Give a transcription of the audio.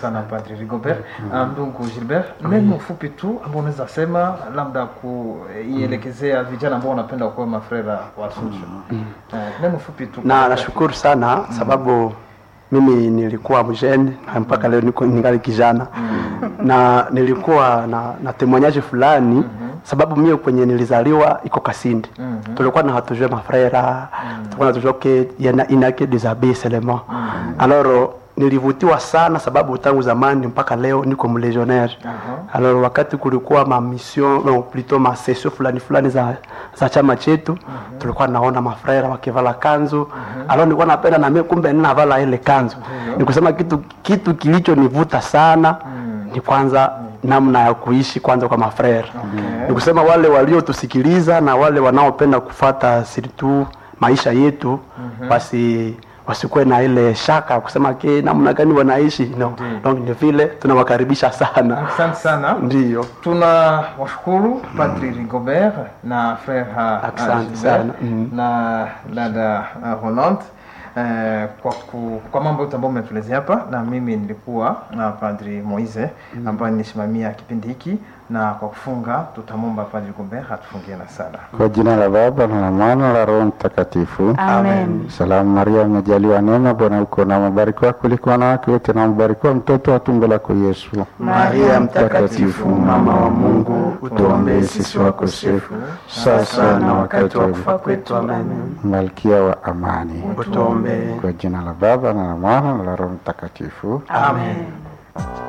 sana Padri Rigobert. Mm. Ndugu Gilbert, neno fupi tu ambao unaweza sema labda kuielekezea vijana ambao wanapenda kuwa mafrera wa Suchu. Eh, neno fupi tu. na nashukuru sana sababu mimi nilikuwa mjeni na mpaka leo niko ningali kijana na nilikuwa na, na temoignage fulani sababu mie kwenye nilizaliwa iko Kasindi tulikuwa na hatujue mafrera tulikuwa na tujue ke yana inake des abbés seulement alors nilivutiwa sana sababu tangu zamani mpaka leo niko mlegionnaire alors wakati kulikuwa ma mission no, plutôt ma session fulani fulani za, za chama chetu tulikuwa naona mafrera wakivala kanzu alors nilikuwa napenda na mimi kumbe ninavala ile kanzu ni kusema kitu kitu kilichonivuta sana ni kwanza namna ya kuishi kwanza kwa mafrera ni kusema wale waliotusikiliza na wale wanaopenda kufata surtout maisha yetu basi wasikuwe na ile shaka kusema ke namna gani wanaishi no. Donc ni vile tunawakaribisha sana Asante sana. ndiyo Tuna washukuru Padri Rigobert na frère ha- Asante ha- Gilbert sana. Mm. na dada uh, Hollande eh, kwa, ku, kwa mambo yote ambayo umetuelezea hapa, na mimi nilikuwa na Padri Moise ambaye nilisimamia kipindi hiki, na kwa kufunga tutamwomba Padri Rigobert atufungie na sala. Kwa jina la Baba na la Mwana na la Roho Mtakatifu. Amen. Salamu Maria, umejaliwa neema, Bwana uko na mbarikiwa kuliko wanawake wote, na mbarikiwa mtoto wa tumbo lako Yesu. Maria Mtakatifu, mama wa Mungu, utuombee sisi wakosefu, sasa na wakati wa kufa kwetu. Amen. Malkia wa amani. utuombee Kwa jina la Baba na la Mwana na la Roho Mtakatifu. amen